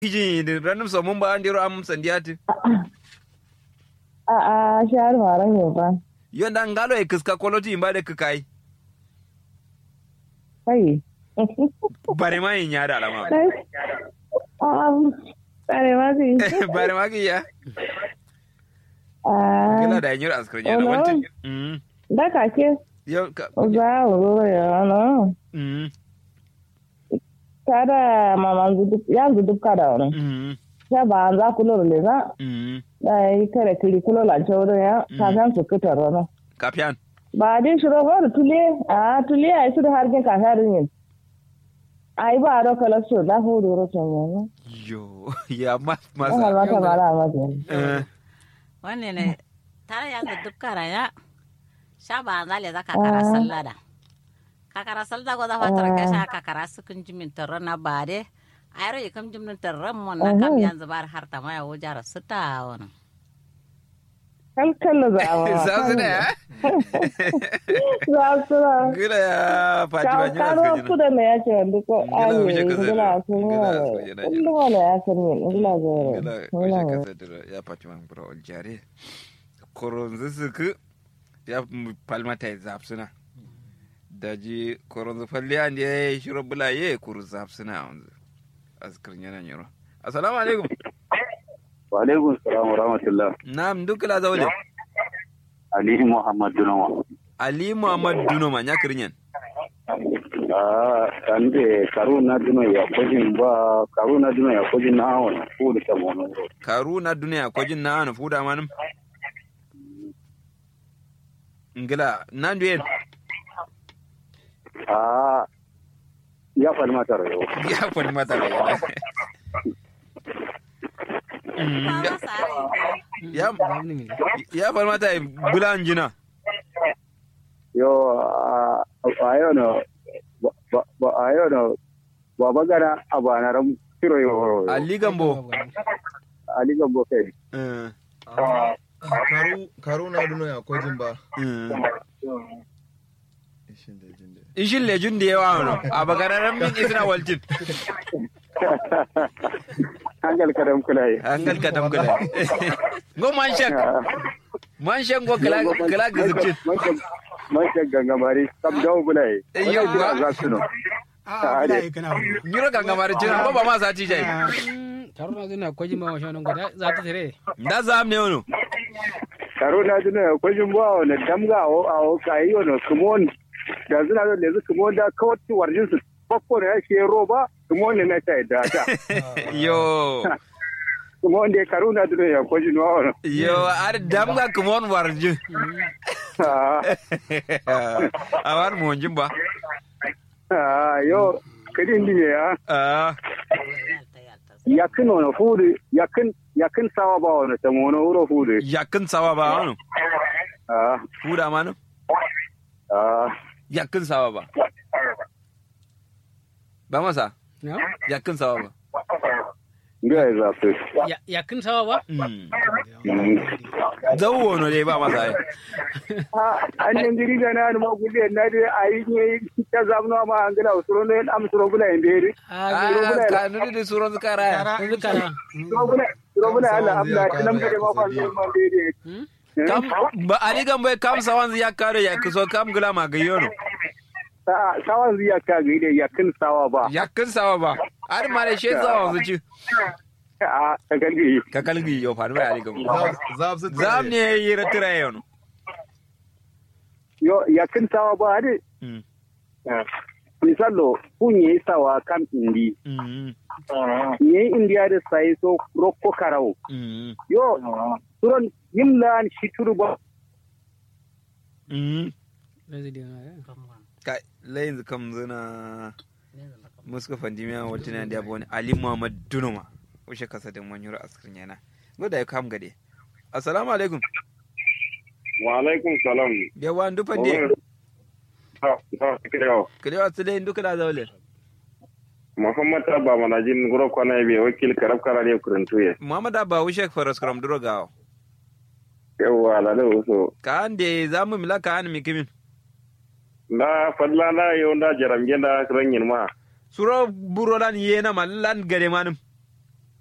iji ranum so mun ba andiro am sandiyati a a shar mara ne fa yonda ngalo e kiska koloti imbade kikai kai bare ma yin yada alama um tare ma si bare ma ki ya ah kila da yanyar askar yana Oh, no. wanti mm da ka ke yo ka za mu zo ya no mm kada mama zudu ya zudu kada wani mm ya ba za ku lura le za mm da yi kare kiri kulo la choro ya ka san su kitar wani kapian ba din shiro ba da tule a tule ai su da harkin ka harin yin ai ba ro kala so da hu do ro son ya yo ya ma ma masa ma ta mara ma je eh wanne ne tare ya ga dubkara ya sha ba zale za ka kara sallada ka kara sallada go za fa tar ka sha ka kara sukun jimin tarra na bare ayro yi kam jimin tarra mon na kam yanzu bar har ta maya wujara suta wona kal kal za a sa su da ya za su da gila ya fatima ka nyura karo askar ku da me ya ce wanda ko Gila ai wuce ka gila zai- ku ne gila askar yana inda wala ya san ne gila ga gila gila wajen kasa da ya fatima bura oljare koronzu suku ya palmata ya zafsuna daji koronzu falli an da ya yi shiro bula ya yi kuru zafsuna a wanzu askar yana nyuro assalamu alaikum wa alaikum salam wa rahmatullah na'am dukla zaule ali muhammad dunawa ali muhammad dunoma nya kirnyen ah ande karuna duno ya kojin ba karuna duno ya kojin na awon ko da tamono karu na duniya ko jin na ana fuda manum ngila nan duyen ah ya fal mata rayo ya kwani mata da yana Mm, ya- ya ya fal mata bulan jina yo a ayo no ba ba ayo no ba bagara abana ram tiro yo ali gambo ali gambo kai Eh, karu karu na duno ya kojin ba eh. ishin da jin da ishin lejun da yawa wano a bakararren min isna waltin hangal kadam kulai an galka tamkula go man shek man shek go kala kala gizubcin man shek gangamari kam dawo bulai Yawwa. za su no a bila yi kana wuri nyuro gangamar cin ko ba ma sa ti jai karuna zina kwaji ma washe nan guda za ta tare da zam ne wano karo na duna ko jin ba wani damga o a o kai wani kumon da zuna da lezu kumon da kawai warjin su fakko ne yake roba kumon ne na ta da ta yo kumon da karo na duna ya ko jin wa wani yo ar damga kumon warju a war mu jin ba ah yo kadin dinye ya ah yakin wani fudu yakin yakin sawa ba wani tamono wuro fudu yakin sawa ba wano ah fuda manu ah yakin sawa ba ba masa na yakin sawa ba ga ya zafi Ya- ya kin sawa ba Mm. Zau wono dai ba masa ai. an yin giri da na ma gudu na da a yi ne ta zamuna ma an gina usuro ne am suro bula in beri a Ah, ka nuni da suron zukara ya. yanzu kana suro bula suro bula Allah amla tilam da ma fa zo ma beri Kam ba ali gan bai kam sawan ya kare ya kuso kam gula ma gayono. sa sawan ziya ka ga ide yakin sawa ba Yakin sawa ba. Ar ma da shi sawa su ci. a ta galgi Ka kalgi yo fa mai ali gan. zab su Zam ne yi ratira yono. yo yakin sawa ba de Mm. misalo kunye sawa kam indi Mm. ye indiya da sai so rokko karau Mm. yo suron yimlan shituru ba Mm. zai da yana Kai layin kam zuna muska fandimiya wata na da bone Ali Muhammad Dunuma. Ushe kasa da manyura askirin yana. Goda ya kam gade. Assalamu alaikum. wa alaikum salam Yawa ndu fande. ha ha kiro Kalewa su dai ndu kala zaule. muhammad abba manajin guro kwana be wakil karab kara ne kuruntuye Muhammad Abba Ushe faras kram duro gawo. yawa la da so Ka ande zamu mila ka an mikimin. na fadla na yau da jaram genda ranyin ma Suro buro lan yena man lan gade manum.